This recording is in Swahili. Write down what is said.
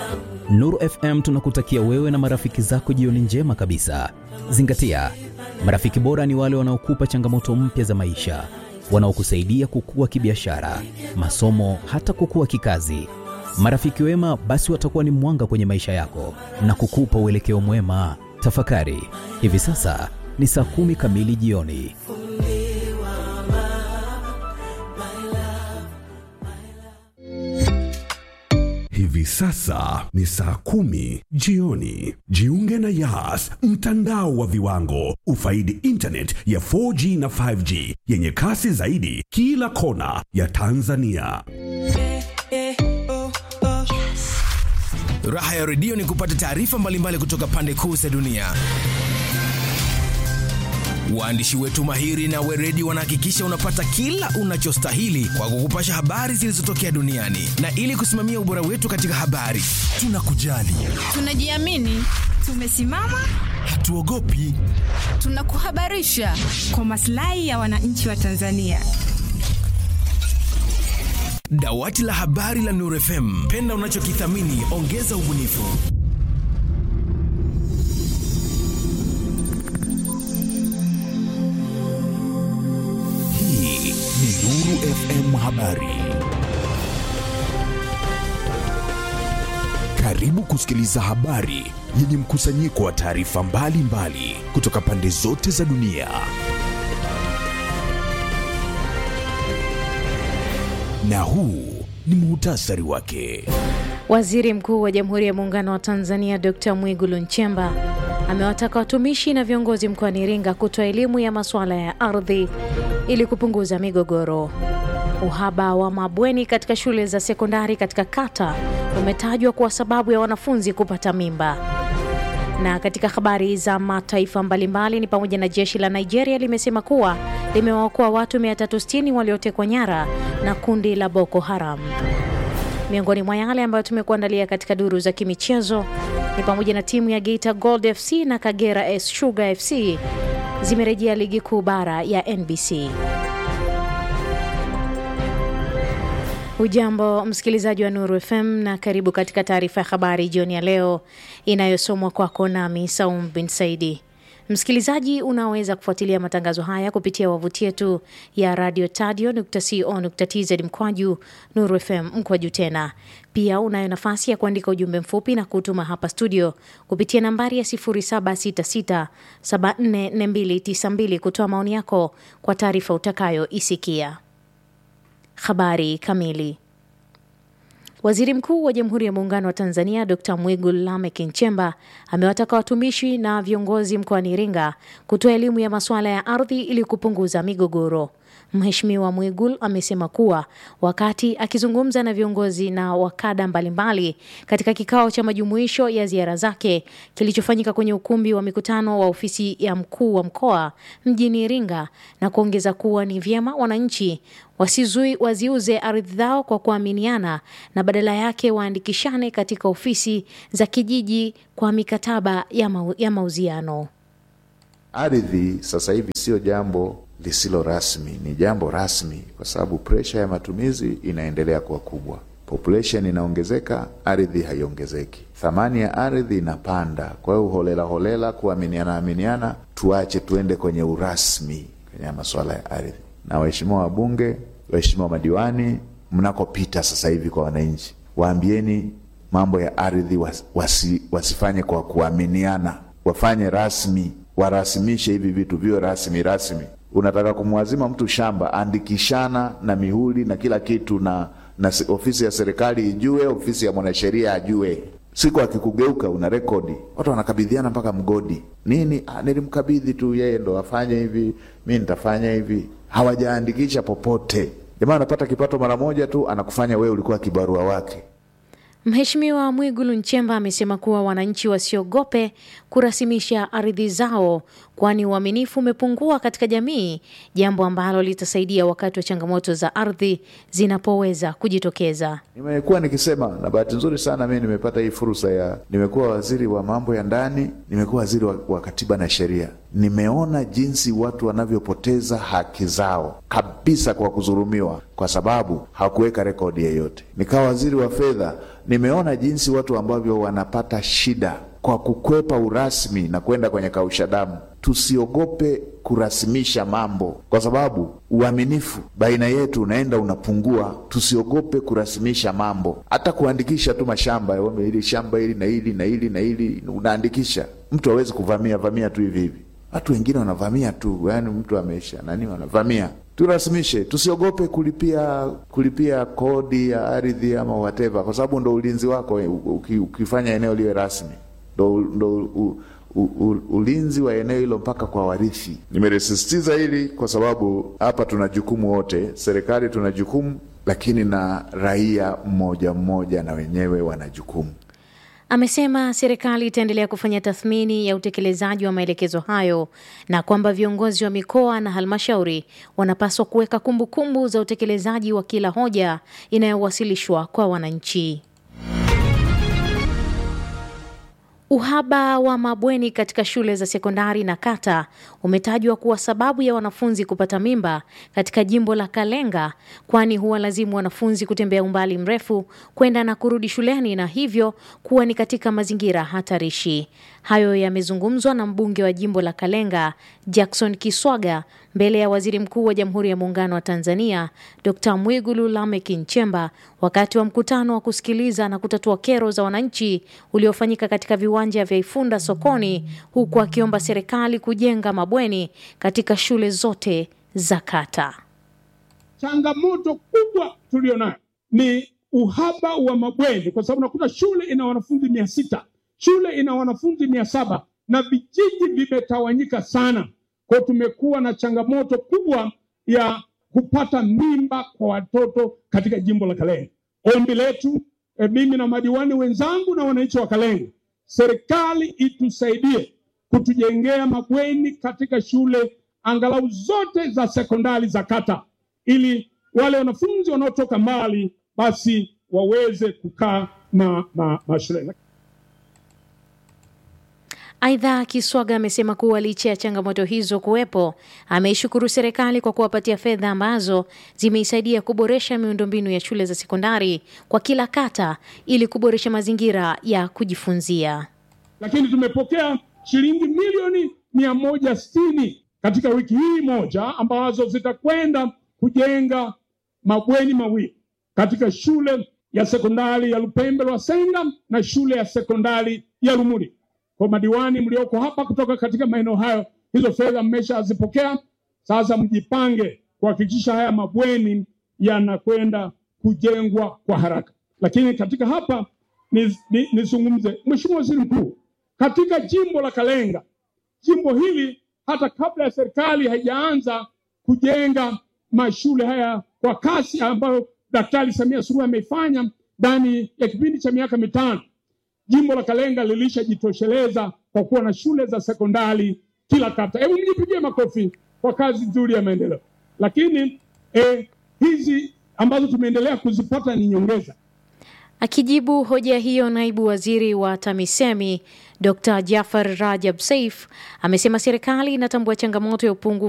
Nuru FM tunakutakia wewe na marafiki zako jioni njema kabisa. Zingatia, marafiki bora ni wale wanaokupa changamoto mpya za maisha, wanaokusaidia kukua kibiashara, masomo, hata kukua kikazi. Marafiki wema basi watakuwa ni mwanga kwenye maisha yako na kukupa uelekeo mwema. Tafakari, hivi sasa ni saa kumi kamili jioni. Hivi sasa ni saa kumi jioni. Jiunge na Yas, mtandao wa viwango. Ufaidi internet ya 4G na 5G yenye kasi zaidi kila kona ya Tanzania. Raha ya redio ni kupata taarifa mbalimbali kutoka pande kuu za dunia. Waandishi wetu mahiri na weredi wanahakikisha unapata kila unachostahili kwa kukupasha habari zilizotokea duniani, na ili kusimamia ubora wetu katika habari, tunakujali, Tunajiamini, tumesimama, hatuogopi. tunakuhabarisha kwa maslahi ya wananchi wa Tanzania. Dawati la habari la Nuru FM, penda unachokithamini, ongeza ubunifu. Hii ni Nuru FM Habari. Karibu kusikiliza habari yenye mkusanyiko wa taarifa mbalimbali kutoka pande zote za dunia. Na huu ni muhtasari wake. Waziri Mkuu wa Jamhuri ya Muungano wa Tanzania Dr. Mwigulu Nchemba amewataka watumishi na viongozi mkoani Iringa kutoa elimu ya masuala ya ardhi ili kupunguza migogoro. Uhaba wa mabweni katika shule za sekondari katika kata umetajwa kuwa sababu ya wanafunzi kupata mimba. Na katika habari za mataifa mbalimbali ni pamoja na jeshi la Nigeria limesema kuwa limewaokoa watu 360 waliotekwa nyara na kundi la Boko Haram. Miongoni mwa yale ambayo tumekuandalia katika duru za kimichezo ni pamoja na timu ya Geita Gold FC na Kagera S Sugar FC zimerejea ligi kuu bara ya NBC. Ujambo msikilizaji wa Nuru FM na karibu katika taarifa ya habari jioni ya leo inayosomwa kwako nami Saum bin Saidi. Msikilizaji, unaweza kufuatilia matangazo haya kupitia wavuti yetu ya radio tadio.co.tz mkwaju Nuru FM mkwaju tena. Pia unayo nafasi ya kuandika ujumbe mfupi na kutuma hapa studio kupitia nambari ya 0766744292 kutoa maoni yako kwa taarifa utakayoisikia. Habari kamili. Waziri Mkuu wa Jamhuri ya Muungano wa Tanzania Dr. Mwigulu Lameck Nchemba amewataka watumishi na viongozi mkoani Iringa kutoa elimu ya masuala ya ardhi ili kupunguza migogoro. Mheshimiwa Mwigulu amesema kuwa wakati akizungumza na viongozi na wakada mbalimbali katika kikao cha majumuisho ya ziara zake kilichofanyika kwenye ukumbi wa mikutano wa ofisi ya mkuu wa mkoa mjini Iringa, na kuongeza kuwa ni vyema wananchi wasizui waziuze ardhi zao kwa kuaminiana na badala yake waandikishane katika ofisi za kijiji kwa mikataba ya, mau, ya mauziano. Ardhi sasa hivi sio jambo lisilo rasmi, ni jambo rasmi, kwa sababu presha ya matumizi inaendelea kuwa kubwa. Population inaongezeka, ardhi haiongezeki, thamani ya ardhi inapanda. Kwa hiyo holela holela, kuaminiana aminiana, tuache tuende kwenye urasmi kwenye masuala ya ardhi. Na waheshimiwa wabunge, waheshimiwa madiwani, mnakopita sasa hivi kwa wananchi, waambieni mambo ya ardhi wasi, wasifanye kwa kuaminiana, wafanye rasmi, warasimishe hivi vitu viwe rasmi rasmi. Unataka kumwazima mtu shamba, andikishana na mihuri na kila kitu, na, na ofisi ya serikali ijue, ofisi ya mwanasheria ajue. Siku akikugeuka una rekodi, watu wanakabidhiana mpaka mgodi nini. Ah, nilimkabidhi tu yeye ndo afanye hivi, mi nitafanya hivi. Hawajaandikisha popote. Jamaa anapata kipato mara moja tu, anakufanya wewe ulikuwa kibarua wake. Mheshimiwa Mwigulu Nchemba amesema kuwa wananchi wasiogope kurasimisha ardhi zao kwani uaminifu umepungua katika jamii, jambo ambalo litasaidia wakati wa changamoto za ardhi zinapoweza kujitokeza. Nimekuwa nikisema na bahati nzuri sana mimi nimepata hii fursa ya, nimekuwa waziri wa mambo ya ndani, nimekuwa waziri wa, wa katiba na sheria. Nimeona jinsi watu wanavyopoteza haki zao kabisa kwa kudhulumiwa, kwa sababu hakuweka rekodi yeyote. Nikawa waziri wa fedha, nimeona jinsi watu ambavyo wanapata shida kwa kukwepa urasmi na kwenda kwenye kausha damu. Tusiogope kurasimisha mambo, kwa sababu uaminifu baina yetu unaenda unapungua. Tusiogope kurasimisha mambo, hata kuandikisha tu mashamba, hili shamba hili na hili na hili na hili, unaandikisha. Mtu hawezi kuvamia vamia tu hivi hivi. Watu wengine wanavamia tu, yaani mtu ameisha nani, wanavamia. Turasimishe, tusiogope kulipia kulipia kodi ya ardhi ama whatever, kwa sababu ndo ulinzi wako uki, ukifanya eneo liwe rasmi ndo, ndo u, u, u, ulinzi wa eneo hilo mpaka kwa warithi. Nimelisisitiza hili kwa sababu hapa tuna jukumu wote, serikali tuna jukumu, lakini na raia mmoja mmoja na wenyewe wana jukumu. Amesema serikali itaendelea kufanya tathmini ya utekelezaji wa maelekezo hayo na kwamba viongozi wa mikoa na halmashauri wanapaswa kuweka kumbukumbu za utekelezaji wa kila hoja inayowasilishwa kwa wananchi. Uhaba wa mabweni katika shule za sekondari na kata umetajwa kuwa sababu ya wanafunzi kupata mimba katika jimbo la Kalenga, kwani huwalazimu wanafunzi kutembea umbali mrefu kwenda na kurudi shuleni na hivyo kuwa ni katika mazingira hatarishi. Hayo yamezungumzwa na mbunge wa jimbo la Kalenga Jackson Kiswaga mbele ya Waziri Mkuu wa Jamhuri ya Muungano wa Tanzania Dr. Mwigulu Lameck Nchemba wakati wa mkutano wa kusikiliza na kutatua kero za wananchi uliofanyika katika viwanja vya Ifunda sokoni, huku akiomba serikali kujenga mabweni katika shule zote za kata. Changamoto kubwa tulionayo ni uhaba wa mabweni, kwa sababu nakuta shule ina wanafunzi mia sita shule ina wanafunzi mia saba na vijiji vimetawanyika sana. Kwa tumekuwa na changamoto kubwa ya kupata mimba kwa watoto katika jimbo la Kalenga. Ombi letu e, mimi na madiwani wenzangu na wananchi wa Kalenga, serikali itusaidie kutujengea mabweni katika shule angalau zote za sekondari za kata, ili wale wanafunzi wanaotoka mbali basi waweze kukaa na, na, na shule. Aidha, Kiswaga amesema kuwa licha ya changamoto hizo kuwepo, ameishukuru serikali kwa kuwapatia fedha ambazo zimeisaidia kuboresha miundombinu ya shule za sekondari kwa kila kata ili kuboresha mazingira ya kujifunzia. Lakini tumepokea shilingi milioni mia moja sitini katika wiki hii moja ambazo zitakwenda kujenga mabweni mawili katika shule ya sekondari ya Lupembe Lwasenga na shule ya sekondari ya Lumuli. Kwa madiwani mlioko hapa kutoka katika maeneo hayo, hizo fedha mmeshazipokea. Sasa mjipange kuhakikisha haya mabweni yanakwenda kujengwa kwa haraka. Lakini katika hapa nizungumze, ni, ni Mheshimiwa Waziri Mkuu, katika jimbo la Kalenga, jimbo hili hata kabla ya serikali haijaanza kujenga mashule haya kwa kasi ambayo Daktari Samia Suluhu ameifanya ndani ya kipindi cha miaka mitano jimbo la Kalenga lilishajitosheleza kwa kuwa na shule za sekondari kila kata. Hebu mjipigie makofi kwa kazi nzuri ya maendeleo. Lakini eh, hizi ambazo tumeendelea kuzipata ni nyongeza. Akijibu hoja hiyo, naibu waziri wa TAMISEMI Dr. Jafar Rajab Saif amesema serikali inatambua changamoto ya upungufu